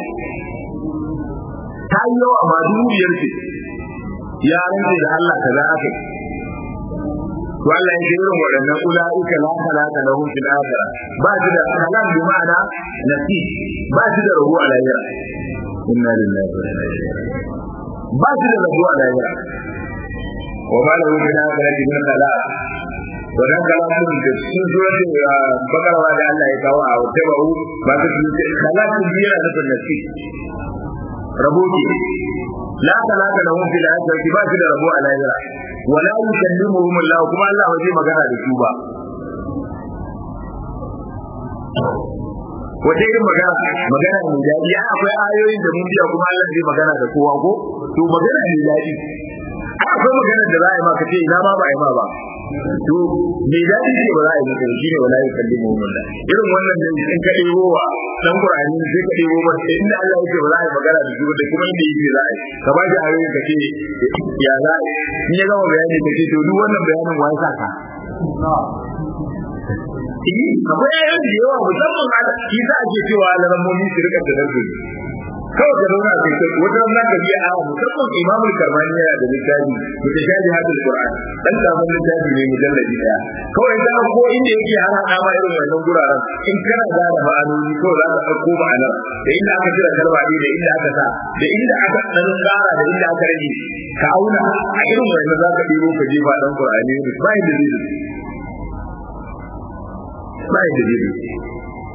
[SPEAKER 1] ta yi yawa amma dubu biyar ce ya rantsa da Allah kaza aka to Allah ya ce irin waɗannan ula'ika la halaka lahum fil akhirah ba shi da kalam bi ma'ana nasi ba shi da rabu a lahira inna lillahi wa inna ilaihi ba shi da rabu a lahira wa ma lahu fil akhirati min khalaq wannan kalamun da sun suratul bakara da Allah ya kawo a wata ba'u ba ta ce khalaqun biya da nasi rabo ke la talaka lahum fil akhirati ba shi da rabo a lahira wala yukallimuhum Allah kuma Allah ba zai magana da su ba wace irin magana magana mai daɗi ai akwai ayoyin da mun biya kuma Allah zai magana da kowa ko to magana mai daɗi ai akwai magana da za a yi maka ce ina ma ba a yi ma ba to mai daɗi ce ba za a yi maka shi ne wala yukallimuhum Allah irin wannan da in ka ɗebo wa dan Qur'ani sai ka ɗebo ba inda Allah yake ba za a yi magana da su da kuma inda yake za a yi ka ba shi ayoyin ka ce ya za a yi in ya gama bayani ka ce to duk wannan bayanin wa ya sa ka akwai ayoyin da yawa musamman a shi za a ke cewa laramomi su rika da narko kawai ka zauna kai ta wata ran zaka biya a musamman imamul karmani yana da littafi mutashabi hadal qur'an dan karamin littafi ne mujalladi daya kawai da ko inda yake har hada ma irin wannan guraren in kana gane ma'anoni ko za ka dauko ma'anar da inda aka jira kalma ne da inda aka sa da inda aka dan tsara da inda aka rage ka auna a irin wannan za ka diro ka je ba dan qur'ani ne ba inda zai ba inda zai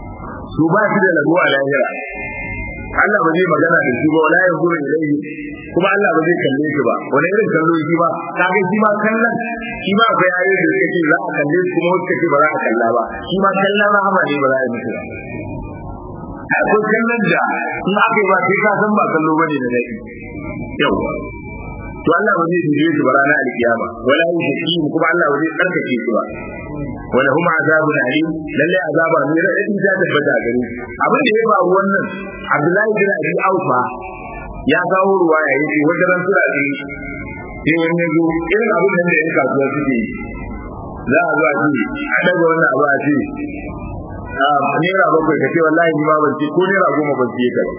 [SPEAKER 1] su ba shi da lagu a lahira Allah ba zai magana da su ba wala ya gura ilaihi kuma Allah ba zai kalle shi ba wani irin kallo shi ba kaga shi ma kallon shi ma akwai ayoyi da suke za a kalle su kuma wasu ce ba za a kalla ba shi ma kallon rahama ne ba za a yi musu ba akwai kallon da in aka yi ba sai ka san ba kallo bane da daɗi yawa to Allah ba zai duje su ba ranar alkiyama wala yushkim kuma Allah ba zai tsarkake su ba wala huma azabun alim lalle azaba ne radadi ta tabbata gare abin da ya faru wannan Abdullahi bin Abi Aufa ya kawo ruwa ya yi wata ran sura ce sai wani ya zo irin abin da ya kasuwa suke yi za a zo a ce a daga wannan abu a ce naira bakwai ka ce wallahi ni ma ban ce ko naira goma ban ce ka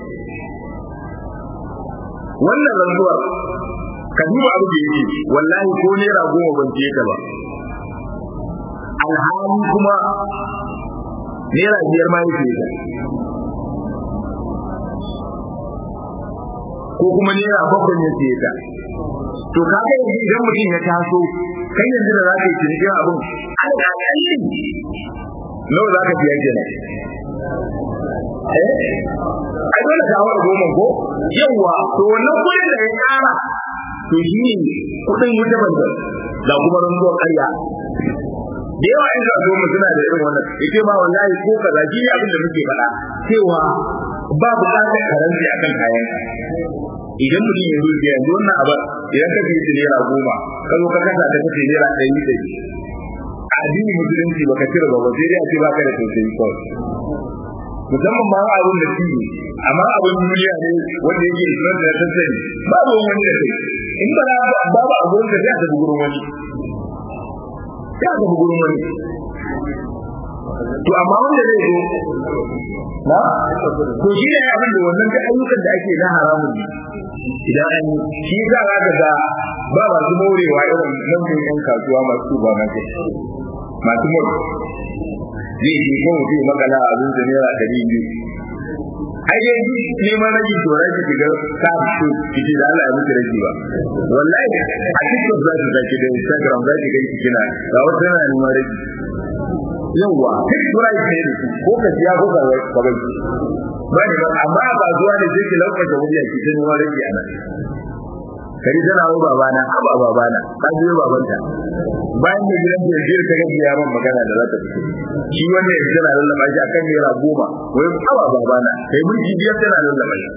[SPEAKER 1] wannan rantsuwar ka duba abu da yake wallahi ko naira goma ban ce ka ba alhali kuma naira biyar ma yake ka ko kuma naira bakwai ne ce ka to ka ga yanzu idan mutum ya taso kai yanzu da za ka yi cinikin abin alƙalin nawa za ka biya kenan eh ai dole ka hawa goma ko yawa to wannan kudin da ya kara to shi ne kudin wuta banda da kuma rantsuwar ƙarya da yawa in ka zo suna da irin wannan yace ma wallahi ko kaza shi ne abin da muke faɗa cewa ba buƙatar karanci akan kayan idan mutum ya zuciya yanzu wannan abin idan ka fi naira goma ka zo ka kasa ta kace naira ɗari ɗari addinin musulunci baka cire ba sai dai a ce baka da tausayi kawai musamman ma abin da shi amma abin duniya ne wanda yake islam da tattali babu wani da kai in ba na babu a gurin da ya tafi gurin wani ya tafi gurin wani to amma wanda zai zo na to shi ne abin da wannan da ayyukan da ake na haramun ne idan an shi za ka ga ba masu morewa irin nan yan kasuwa masu ba na masu more zai ce ko mutum ya makala abin da naira ɗari biyu ai dai neman rage to rage ki ga ka fito kike da Allah ya miki rage ba wallahi a TikTok za ki zaki da Instagram za ki ga kina ga wata yana neman rage yawa duk price ne da su ko ka siya ko ka ka bai ba ne amma ba zuwa ne sai ki lauka wuri a cikin neman rage a nan kari tana wa babana aba babana ka biyo babanta bayan da gidan da jira ta gaji yaron magana da za ta fito shi wannan ya tana lallaba shi akan naira goma wai aba babana kai mulki biyar tana lallaba shi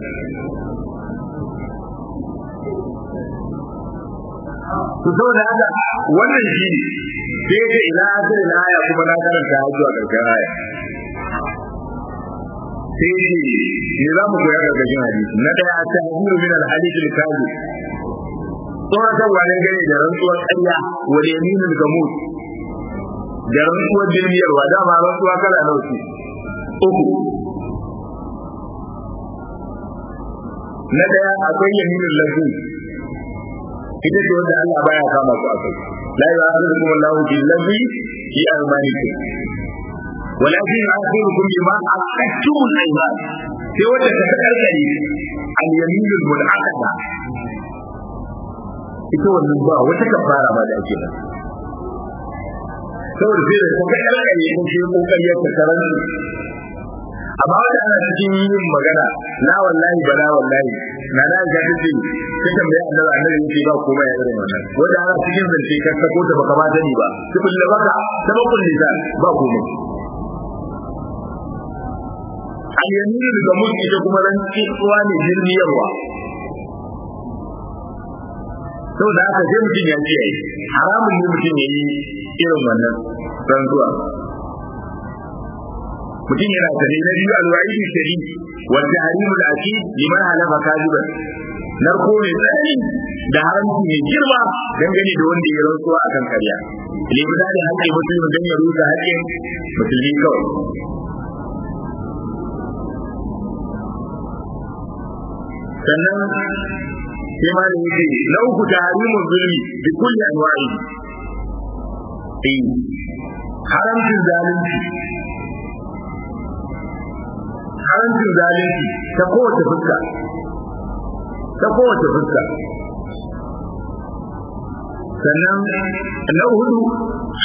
[SPEAKER 1] to saboda haka wannan shi ne sai ga ila asiri na aya kuma na karanta har zuwa karshen aya sai ce ne za mu koya karkashin hadisi na daya ta hadiru min al-hadith al-kazi tsoratarwa ne gane da rantsuwar ƙarya wa yaminul gamut da rantsuwar jirgiyarwa dama rantsuwa kala nawa ce uku na daya akwai yaminul lafi ita ce wanda Allah baya kama ku akai la yu'akhidhukum Allahu bil ladhi fi aymanikum ولكن يؤخركم بما عقدتم الايمان sai wanda ta karkare al-yamin al-munaqada ita wannan ba wata kafara ba da ake nan saboda sai da kuma kalkare ko shi kokari ya karan amma wanda ana cikin yin magana la wallahi ba la wallahi na da ga tace ta tambaya annabi annabi yake ba komai ya irin wannan wanda ana cikin zance ka sako ta baka ba sani ba tubul baka sabakul lisan ba komai al-yaminu daga mulki ita kuma ran tsuwa ne jirniyarwa saboda haka sai mutum ya kiyaye haramun ne mutum ya yi irin wannan rantsuwa mutum yana tare na biyu alwa'idu shari wa tahrimul akid liman halafa kadiban narko ne tsani da haramci mai girma dangane da wanda ya rantsuwa akan karya limita da haƙƙin mutum don ya rusa haƙƙin musulmi kawai sannan sai ma da yake na uku tahrimu zulmi bi kulli anwa'i eh haramcin zalunci haramcin zalunci ta kowace fuska ta kowace fuska sannan na hudu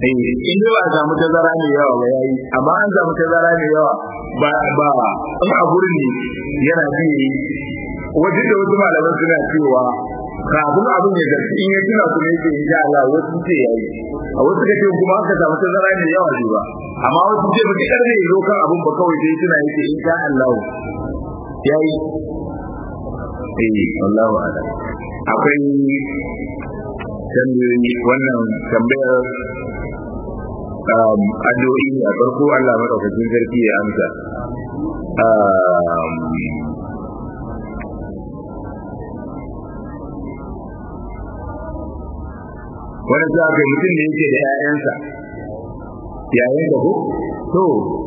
[SPEAKER 1] in dai ba a samu tazara mai yawa ba yayi amma an samu tazara mai yawa ba ba in a gurin ne yana ji wajen da wasu malaman suna cewa kafin abin ya zarfi in ya tuna kuma yake insha Allah wasu ce yayi a wasu kace kuma aka samu tazara mai yawa ne ba amma wasu ce ba kidar ne zo kan abin ba kawai sai tuna yake insha Allah yayi eh wallahu a'lam akwai tambayoyi wannan tambayar addu'o'i ne a farko Allah madaukakin sarki ya amsa wani za ka mutum da yake da 'ya'yansa yayin da ko to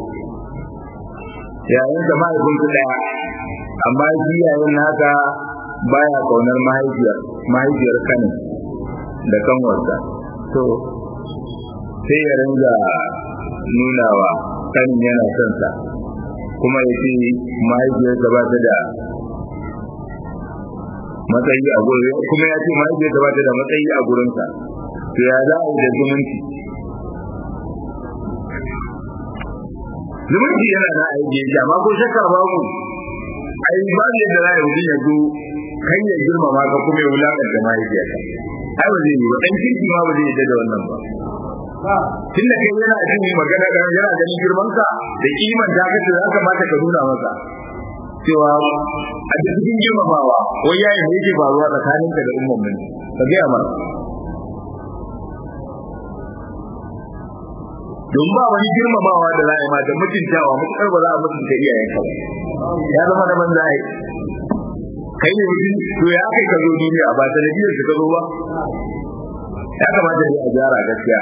[SPEAKER 1] yayin da mahaifinsu ɗaya amma shi yayin naka baya kaunar mahaifiyar mahaifiyar kanin da kanwarsa to sai ya ringa nunawa kanin yana son sa kuma ya ce mahaifiyarsa ba ta da matsayi a gurin kuma ya ce mahaifiyarsa ba ta da matsayi a gurinsa to ya za a yi da zumunci zumunci yana da aiki yake amma ko shakka babu ai ba ne da zai mutum ya zo kan ya girmama ka kuma ya wulakanta mahaifiyarka ai ba zai yi ba dan kirki ma ba zai yi da wannan ba tun da kai yana jin magana da yana ganin girman ka da kiman ta kace ya kamata ka nuna masa cewa a cikin girmamawa wai yayi ne yake faruwa tsakanin ka da umman mun ka ga mana don ba wani girmamawa da za a yi ma da mutuntawa mutukar ba za a mutunta iyayenka ba ya zama da banza ai kai ne mutum to ya kai ka zo duniya ba sanadiyar ka zo ba ya kamata ne a gyara gaskiya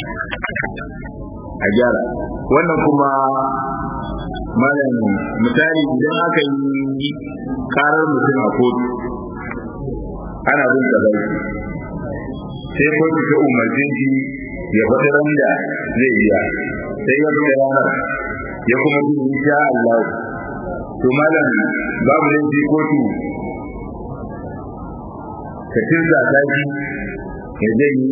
[SPEAKER 1] a gyara wannan kuma malam misali idan aka yi karar mutum a kotu ana bin tsabai sai kotu ta umarce shi ya faɗi ran da zai biya sai ya bi ranar ya kuma bi insha Allah to malam babu laifi kotu ka tirza ta shi ya zai yi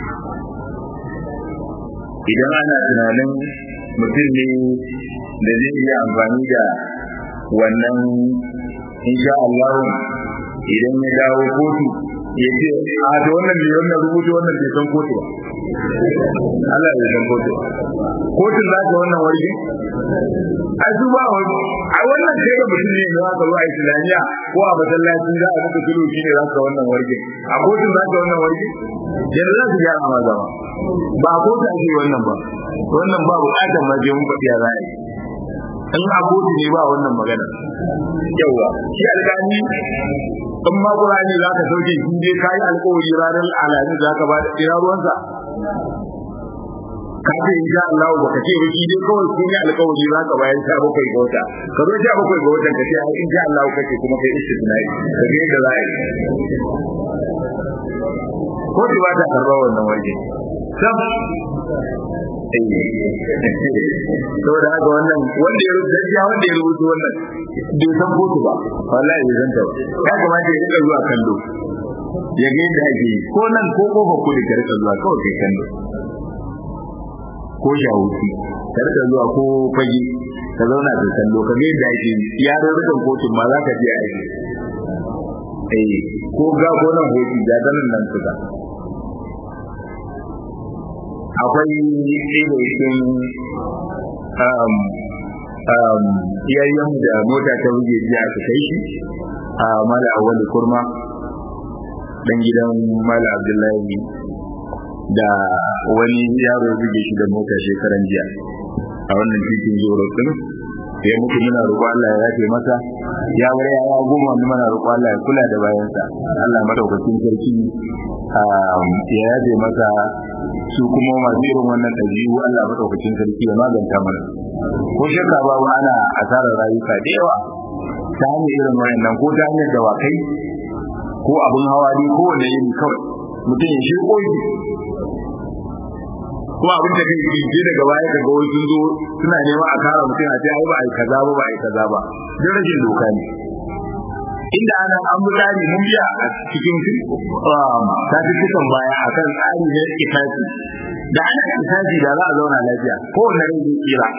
[SPEAKER 1] idan ana tunanin mutum ne da zai iya amfani da wannan insha Allah idan ya dawo kotu ya ce a da wannan mai wannan rubuta wannan bai san kotu ba Allah ya san kotu kotun za ka wannan warge a su ba wani a wannan kai da mutum ne za ka zo a islamiyya ko a masallaci za a maka tulu shi ne za ka wannan warge a kotun za ka wannan warge yanzu za su gyara ma zama ba a kotu ake wannan ba wannan ba bukatar ma je mun faɗi a ra'ayi in a kotu ne ba wannan magana yawa shi alƙali in ma Qur'ani za ka sauke shi dai kai alƙawari ranar alami za ka ba da ina ruwansa ka ce in sha Allah ba ka ce ba shi dai kawai kun yi alƙawari za ka bayar sha bakwai ga wata ka zo sha bakwai ga watan ka ce ai in sha Allah kake kuma kai istisnai ka ga yadda za a yi ko ba ta karɓa wannan waje sam saboda haka wannan wanda ya rubuta ya wanda ya rubuta wannan bai san kotu ba wallahi bai san ta ba ya kamata ya rika zuwa kallo ya ga yadda ake ko nan ko kofa ko da rika zuwa kawai kai kallo ko shawuci ka rika zuwa ko fage ka zauna ka kallo ka ga yadda ake ya rarrakan kotun ma za ka je a yi eh ko ga ko nan hoci ga nan nan suka akwai ɗaya iyayen da mota ta buge jiya aka kai shi a mala awali kurma dan gidan mala abdullahi da wani yaro buge shi da mota shekaran jiya a wannan titin zoro din ya mutu muna roƙo Allah ya yafe masa ya bar ya goma wani muna roƙo Allah ya kula da bayansa Allah madaukakin sarki ya yafe masa su kuma masu irin wannan ɗabi'u Allah madaukakin sarki ya maganta mana ko shakka babu ana asarar rayuka da yawa ta hanyar irin wayannan ko ta hanyar dawakai ko abin hawa ne ko wanda yin kawai mutum ya shirko shi kuma abin da kai ji daga baya daga wai sun zo suna neman a kara mutum a ce ai ba ai kaza ba ba ai kaza ba don rashin doka ne inda ana an tsari mun biya a cikin ta cikin baya akan tsari na kitabi da ana kisashi da za a zauna lafiya ko wanne rai zai tsira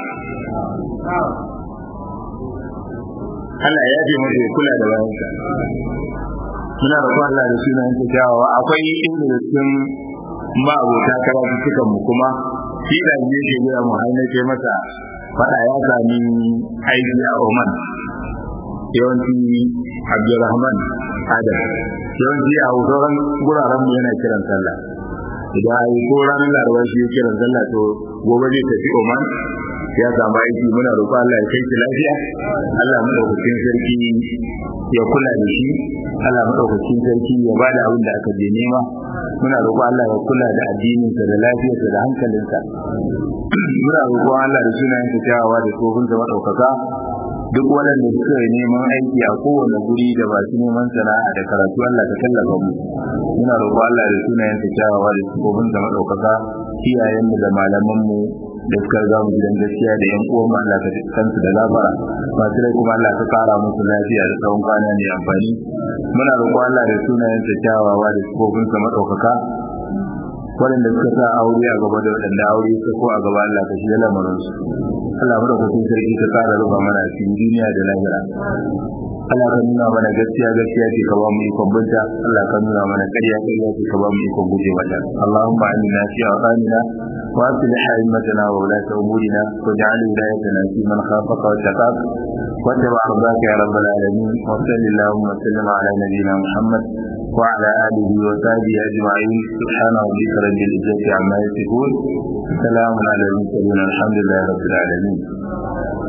[SPEAKER 1] Allah ya yafe masa ya kula da bayansa muna roƙon Allah da sunan ta kyawawa akwai inda da cikin ma'abota karatu cikan mu kuma shi da ne ke gaya mu har nake masa fada ya sami aiki a Oman yawanci Abdulrahman Adam yawanci a sauran guraren mu yana kiran sallah idan ai ko ranar Laraba shi ya kiran sallah to gobe zai tafi Oman ya samu aiki muna roƙo Allah ya kai shi lafiya Allah madaukakin sarki ya kula da shi Allah madaukakin sarki ya bada abin da aka je nema muna roƙo Allah ya kula da addininsa da lafiyarsa da hankalinsa muna roƙo Allah da sunayen sa kyawawa da tsohon da madaukaka duk waɗanda suka yi neman aiki a kowane guri da ba su neman sana'a da karatu Allah ka tallafa mu muna roƙo Allah da sunayen sa kyawawa da tsohon da madaukaka iyayenmu da malamanmu da suka riga mu gidan gaskiya da yan uwan Allah ka kansu da labara masu rai kuma Allah ka kara musu lafiya da tsawon kwana mai amfani muna roƙon Allah da sunayen sa kyawawa da sifofin sa madaukaka waɗanda suka sa aure a gaba da waɗanda aure suka ko a gaba Allah ka shi lamarin su Allah madaukakin sarki ka kara rufa mana cikin duniya da lahira Allah ka nuna mana gaskiya gaskiya ce ka ba mu ikon binta Allah ka nuna mana ƙarya ƙarya ce ka ba mu ikon guje mata Allahumma amina fi awqanina wa aslih a'immatana wa ulata umurina waj'al wilayatana fi man khafaka wa taqak wa tabi'a ridaka ya rabbal alamin wa sallallahu wa sallam ala nabiyyina Muhammad wa ala alihi wa sahbihi ajma'in subhana rabbika rabbil izzati amma yasifun salamun ala al mursalin alhamdulillahi rabbil alamin